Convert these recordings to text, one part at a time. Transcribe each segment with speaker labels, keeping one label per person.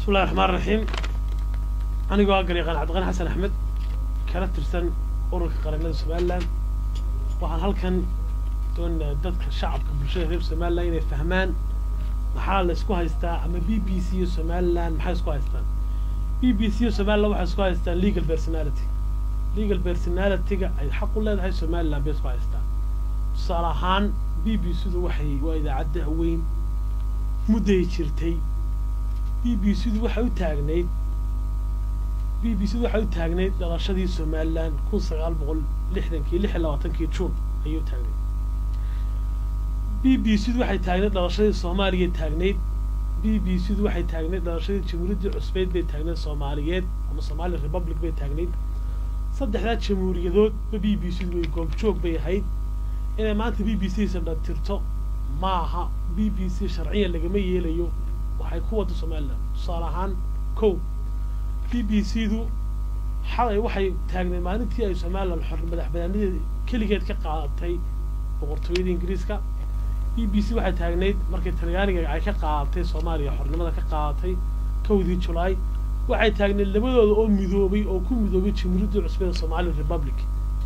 Speaker 1: bismillahi raxmaan raxiim anigoo ah garyaqaan cabdiqani xasan axmed kala tirsan ururka qaranada somalilan waxaan halkan doonayaa dadka shacabka bulshada reer somalilan inay fahmaan maxaa la isku haystaa ama b b c iyo somalilan maxay isku haystaan b b c iyo somalilan waxay isku haystaan legal personality legal personality-ga ay xaq u leedahay somalilan bay isku haystaan tusaale ahaan b b c-du waxay waa idaacadda weyn mudday jirtay b b c-du waxay u taagnayd b b c-du waxay u taagnayd dhalashadii somalilan kun sagaal boqol lixdankii lix iyo labaatankii juun ayay u taagnayd b b c-du waxay taagnayd dhalashadii soomaaliya taagnayd b b c-du waxay taagnayd dhalashadii jamhuuriyaddii cusbeyd bay taagnayd soomaaliyeed ama somali republic bay taagnayd saddexdaa jamhuuriyadoodba b b c-du way goobjoog bay ahayd inay maanta b b c sadhatirto ma aha b b c sharciyan lagama yeelayo waxay ku wadda somalilan tusaale ahaan kow b b c-du xalay waxay taagnayd maalintii ay somalilan xor madax banaanadeeda keligeed ka qaadatay boqortooyada ingiriiska b b c waxay taagnayd markii talyaaniga ay ka qaadatay soomaaliya xornimada ka qaadatay kowdii julaay waxay taagnayd labadooda oo midoobay oo ku midoobay jamhuuriyaddii cusbeeda somali republic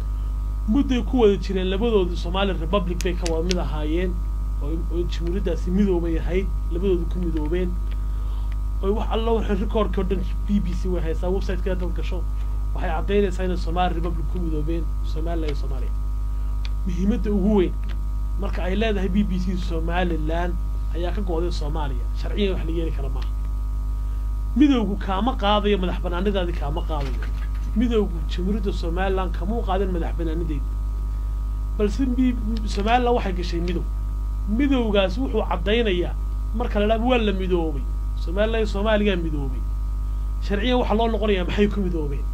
Speaker 1: mudday ku wada jireen labadooda somali republic bay ka wada mid ahaayeen oo jamhuuriyaddaasi midoobay ahayd labadooda ku midoobeen oy wax alla waxay rikoorka o dhan b b c way haysaa website-ka dad gasho waxay caddaynaysaa inay somali republic ku midoobeen somalilan iyo soomaaliya muhiimadda ugu weyn marka ay leedahay b b c somalilan ayaa ka go-day soomaaliya sharciyan wax la yeeli kara maaha midowgu kaama qaadayo madax banaanidaadii kaama qaadayo midowgu jamhuuriyadda somalilan kamuu qaadin madax banaanideeda balse b somalilan waxay gashay midow midowgaas wuxuu caddaynayaa marka la dhaaba waa la midoobay somalilan iyo soomaaliyaa midoobay sharciyan waxaa loo noqonayaa maxay ku midoobeen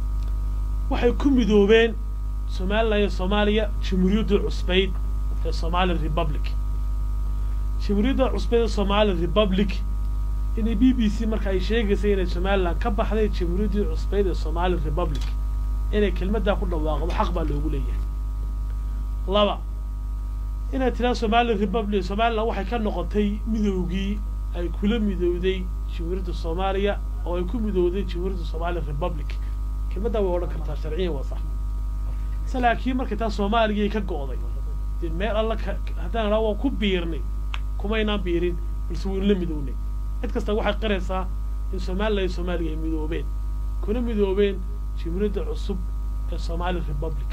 Speaker 1: waxay ku midoobeen somalilan iyo soomaaliya jamhuuriyadda cusbeyd ee somali republic jamhuuriyadda cusbeyd ee somali republic inay b b c marka ay sheegaysay inay somalilan ka baxday jamhuuriyaddii cusbeyd ee somali republic inay kelmaddaa ku dhawaaqdo xaq baa loogu leeyahay laba inay tiraa somali republic somalilan waxay ka noqotay midowgii ay kula midowday jamhuuriyadda soomaaliya oo ay ku midowday jamhuuriyadda somali republic kelmaddaa way odhan kartaa sharciyan waa sax se laakiin markay taa soomaaliyay ka go'day dee meel alla ka haddaan idhaa waa ku biirnay kumaynaan biirin balse waynu la midownay cid kasta waxay qiraysaa in somalilan iyo soomaaliya ay midoobeen kuna midoobeen jamhuuriyadda cusub ee somali republic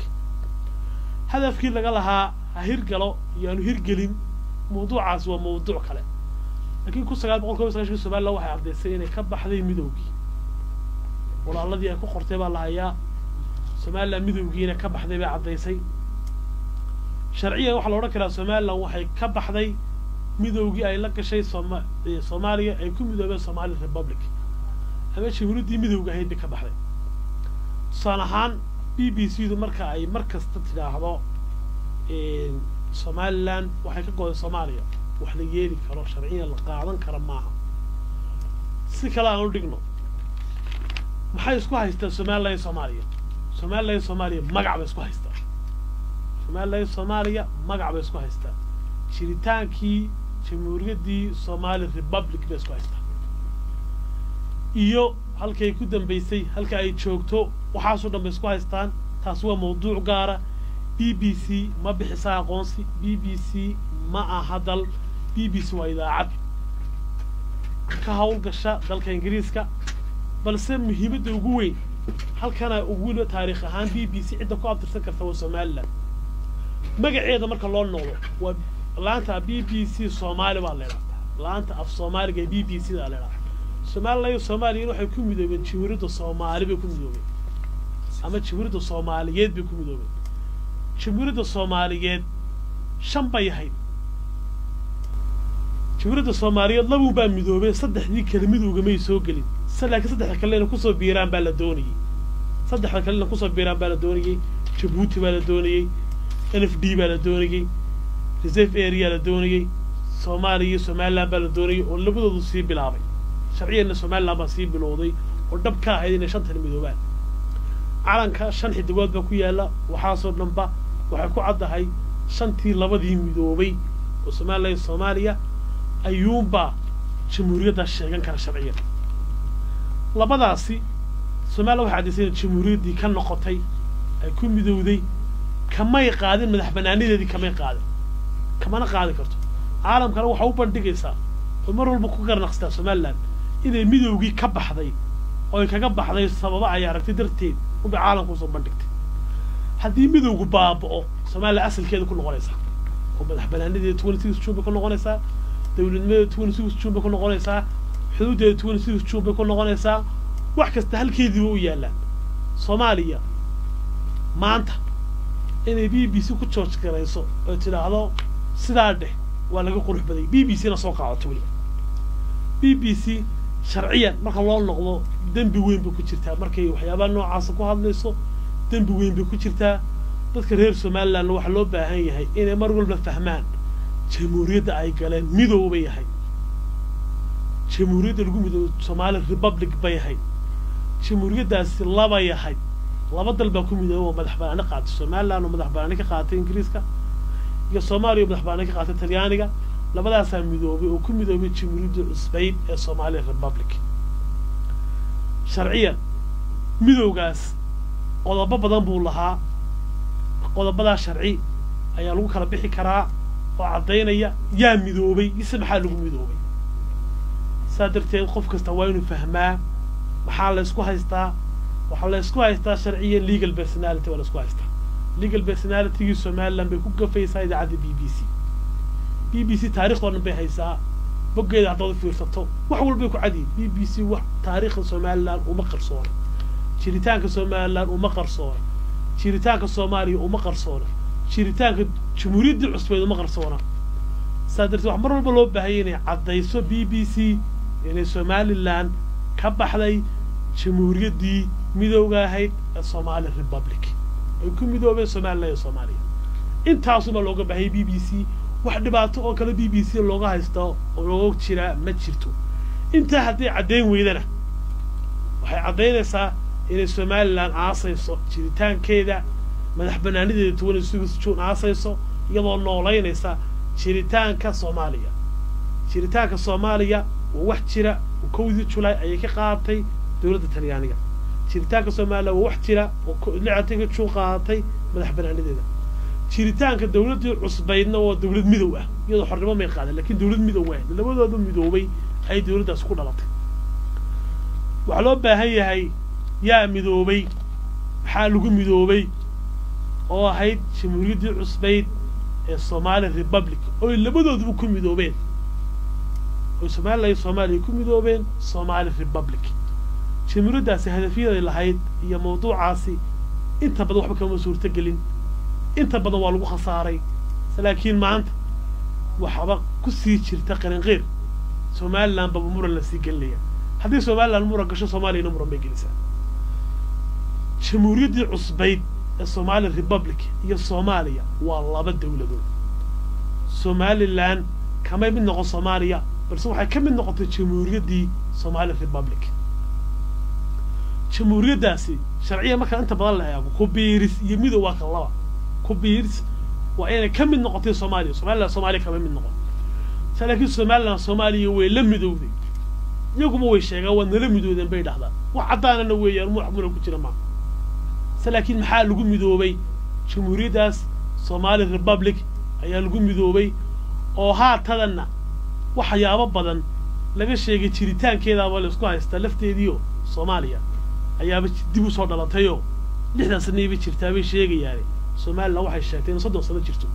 Speaker 1: hadafkii laga lahaa ha hirgalo iyoaanu hirgelin mawduucaasi waa mawduuc kale laakiin kun sagaal boqol kob iyo sagaashankii somalilan waxay caddaysay inay ka baxday midowgii walaaladii ay ku qortay baa la hayaa somalilan midowgiina ka baxday bay caddaysay sharciyan waxaa la odhan karaa somalilan waxay ka baxday midowgii ay la gashay sooma soomaaliya ay ku midoobeen somali republic ama jamhuuriyaddii midowga ahayd bay ka baxday tusaale ahaan b b c du marka ay mar kasta tidhaahdo somalilan waxay ka goday soomaaliya wax la yeeli karo sharciyan la qaadan kara maaha si kale aan u dhigno maxay isku haystaa somalilan iyo soomaaliya somalilan iyo soomaaliya magac bay isku haystaa somalilan iyo soomaaliya magac bay isku haystaa jiritaankii jamhuuriyaddii somali republic bay isku haystaa iyo halkay ku dambaysay halka ay joogto waxaasoo dhan bay isku haystaan taas waa mawduuc gaara b b c ma bixisa aqoonsi b b c ma aha dal b b c waa idaacad ka hawlgasha dalka ingiriiska balse muhiimadda ugu weyn halkana ugu taariikh ahaan b b c cidda ku abtirsan karta waa somalilan magaceeda marka loo noqdo waa laanta b b c soomaali baa leedhaa laanta af soomaaliga ee b b c daa leedhaa somalilan iyo soomaaliyan waxay ku midoobeen jamhuuriyadda soomaali bay ku midoobeen ama jamhuuriyadda soomaaliyeed bay ku midoobeen jamhuuriyadda soomaaliyeed shan bay ahayd jamhuuriyadda soomaaliyeed labuun baa midoobeen saddexdii kale midowga may soo gelin se laakiin saddexda kale inay kusoo biiraan baa la doonayey saddexda kale inay kusoo biiraan baa la doonayey jabuuti baa la doonayey n f d baa la doonayey reserve area la doonayey soomaaliya iyo somalilan baa la doonayey oo labadoodu sii bilaabay sharciyanna somalilan baa sii bilowday oo dhab ka ahayd inay shantan midoobaan calanka shan xidigood baa ku yaalla waxaasoo dhanba waxay ku caddahay shantii labadii midoobay oo somalilan iyo soomaaliya ayuunbaa jamhuuriyaddaa sheegan kara sharciyan labadaasi somalilan waxay caddaysay in jamhuuriyaddii ka noqotay ay ku midowday kamay qaadin madax banaanadeedii kamay qaadin kamana qaadi karto caalamkana waxaa u bandhigaysaa oo mar walba ku garnaqstaa somalilan inay midowgii ka baxday oo ay kaga baxday sababa ay aragtay darteed unbay caalamka usoo bandhigtay haddii midowgu baaba'o somalilan asalkeeda ku noqonaysaa oo madax banaanadeeda twenty six june bay ku noqonaysaa dowladnimadeeda twenty six june bay ku noqonaysaa xuduuddeeda twenty six june bay ku noqonaysaa wax kasta halkeediiba u yaallaan soomaaliya maanta inay b b c ku george garayso oo tidhaahdo sidaa dheh waa laga qurux baday b b c na soo qaadato weliba b b c sharciyan marka loo noqdo dembi weyn bay ku jirtaa markay waxyaabaha noocaasa ku hadlayso dembi weyn bay ku jirtaa dadka reer somalilandna waxaa loo baahan yahay inay mar walba fahmaan jamhuuriyadda ay galeen midow bay yahay jamhuuriyadda lagu midoobo somali republic bay yahay jamhuuriyaddaasi laba yahay laba dal baa ku midooba oo madax banaani qaatay somaliland oo madax banaani ka qaatay ingiriiska iyo soomaaliya oo madax banaani ka qaatay talyaaniga labadaasaa midoobay oo ku midoobay jamhuuriyadda cusbayd ee somali republic sharciyan midowgaas qodobo badan buu lahaa qodobadaa sharci ayaa lagu kala bixi karaa oo caddaynaya yaa midoobay ise maxaa lagu midoobay saa darteed qof kasta waa inuu fahmaa maxaa la ysku haystaa waxaa la ysku haystaa sharciya legal personality waa la ysku haystaa legal personalitygii somaliland bay ku gafaysaa idaacadda b b c b b c taarikhdo dhan bay haysaa boggeeda haddaad fiirsato wax walbay ku cadiyin b b c wax taariikhda somaliland uma qarsoona jiritaanka somaliland uma qarsoona jiritaanka soomaaliya uma qarsoona jiritaanka jamhuuriyaddii cusbeed uma qarsoona saa darteed wax mar walba loo baahaya inay caddayso b b c inay somaliland ka baxday jamhuuriyaddii midowga ahayd ee somali republic ay ku midoobeen somaliland iyo soomaaliya intaasuma looga baahayay b b c wax dhibaato oo kale b b c looga haysto oo looga jiraa ma jirto intaa hadday caddayn weydana waxay caddaynaysaa inay somaliland aasayso jiritaankeeda madax banaanideeda twenty six june aasayso iyadoo noolaynaysa jiritaanka soomaaliya jiritaanka soomaaliya waa wax jira oo kowdii julaay ayay ka qaadatay dowladda talyaaniga jiritaanka somaliya waa wax jira oo lixatanka june qaadatay madax banaanideeda jiritaanka dowladdii cusbaydna waa dowlad midow ah iyadoo xornimo may qaadan lakiin dowlad midow ah labadooda midoobay ayay dowladdaas ku dhalatay waxaa loo baahan yahay yaa midoobay maxaa lagu midoobay oo ahayd jamhuuriyaddii cusbayd ee somali republic ooy labadooduba ku midoobeen oy somaliland iyo soomaaliya ku midoobeen somali republic jamhuuriyaddaasi hadafyaday lahayd iyo mawduucaasi inta badan waxba kama suurto gelin inta badan waa lagu khasaaray laakiin maanta waxba ku sii jirta qarinqeyr somaliland baba muran la sii gelinaya haddii somaliland muran gasho soomaaliyana muran bay gelisaa jamhuuriyaddii cusbayd ee somali republic iyo soomaaliya waa laba dowladood somaliland kamay mid noqon soomaaliya balse waxay ka mid noqotay jamhuuriyaddii somali republic jamhuuriyaddaasi sharciya markaa inta badan la eego ku biiris iyo midow waa ka laba ku biiris waa inay ka mid noqotay soomaaliya somaliland soomaaliya kama mid noqon se laakiin somaliland soomaaliya way la midowday iyaguba way sheegaan waa nala midoodeen bay dhahdaan wax caddaanana weeyaan mu muna ku jira maa se laakiin maxaa lagu midoobay jamhuuriyaddaas somali republic ayaa lagu midoobay oo haatadanna waxyaabo badan laga sheegay jiritaankeedaaba la isku haystaa lafteediio soomaaliya ayaaba dib u soo dhalatayoo lixdan sanayba jirtaabay sheegayaane somaliland waxay sheegtay in soddon sano jirto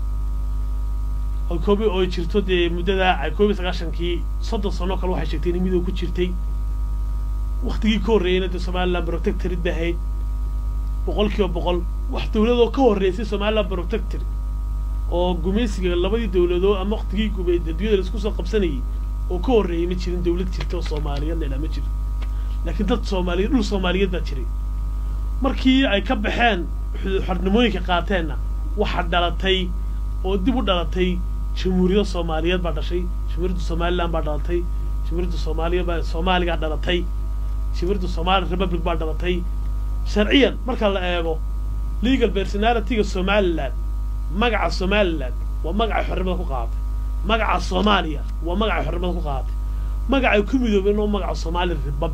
Speaker 1: oo koob oo jirto dee muddadaa ay koob iyo sagaashankii soddon sano kale waxay sheegtay inay midow ku jirtay waktigii ka horreeyeyna dee somaliland protectorid bay ahayd boqol kiiba boqol wax dowladoo ka horreysay somaliland protector oo gumaysiga labadii dowladoo ama waktigii gubay adduunyada laisku soo qabsanayay oo ka horreeyay ma jirin dowlad jirta oo soomaaliyeed la idhaha ma jiro laakiin dad soomaaliyeed dhul soomaaliyeed baa jiray markii ay ka baxeen xornimooyinka qaateenna waxaa dhalatay oo dib u dhalatay jamhuuriyadda soomaaliyeed baa dhashay jamhuuriyadda somaliland baa dhalatay jamhuuriyadda soomaaliya baa soomaaligaa dhalatay jamhuuriyadda somali republic baa dhalatay sharciyan marka la eego legal personalityga somaliland magaca somaliland waa magacay xornimada ku qaadatay magaca soomaaliya waa magacay xornimada ku qaadatay magacay ku midoobeen oo magaca somali republic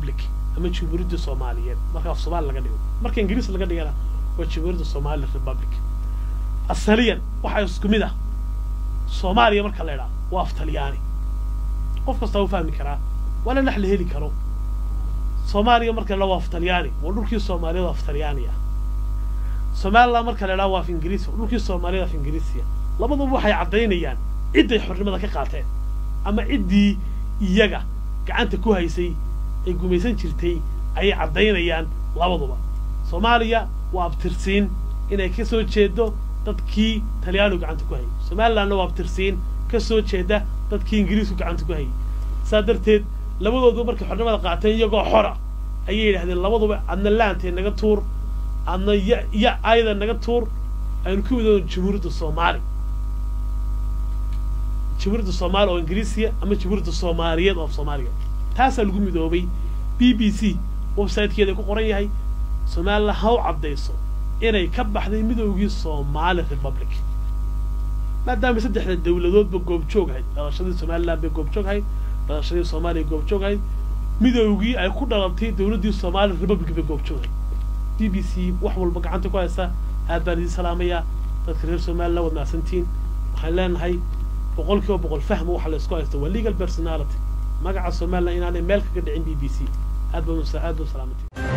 Speaker 1: ama jamhuuriyadda soomaaliyeed marka af soomaali laga dhigo marka ingiriis laga dhigana waa jamhuuriyadda somali republic asaliyan waxaa isku mid ah soomaaliya marka la idhaa waa af talyaani qof kastaa u fahmi karaa waa la dhex la heli karo soomaaliya marka la waa af talyaani waa dhulkii soomaaliyeed af talyaani ah somaliland marka la idhaha waa af ingiriis waa dhulkii soomaaliyeed af ingiriisiya labaduba waxay caddaynayaan cidday xornimada ka qaateen ama ciddii iyaga gacanta ku haysay ay gumaysan jirtay ayay caddaynayaan labaduba soomaaliya waa abtirsiin inay ka soo jeedo dadkii talyaanigu gacanta ku hayay somalilandna waa abtirsiin ka soo jeeda dadkii ingiriisku gacanta ku hayay saa darteed labadooduba markay xornimada qaateen iyagoo xora ayay yidhahdeen labaduba adna laantee naga tuur adna ya ya ayada naga tuur aynu ku midoono jamhuuriyadda soomaali jamhuuriyadda soomaali oo ingiriisiya ama jamhuuriyadda soomaaliyeed oo soomaaliya taasaa lagu midoobay b b c websitekeeda ku qoran yahay somaliland ha u caddayso inay ka baxday midoogii somali republic maadaama saddexda dawladoodba goobjoog ahayd dhalashadii somaliland bay goobjoog ahayd dhalashadii soomaaliya goobjoog ahayd midoogii ay ku dhalatay dawladdii somali republic bay goobjoog ahayd b b c wax walba gacanta ku haysta aad baan idiin salaamayaa dadka reer somaliland waad mahadsantiin waxaan leenahay boqol kiiba boqol fahma waxa la isku haysta waa legal personality magaca somaliland inaanay meel kaga dhicin b b c aad baan aad baan salaamatay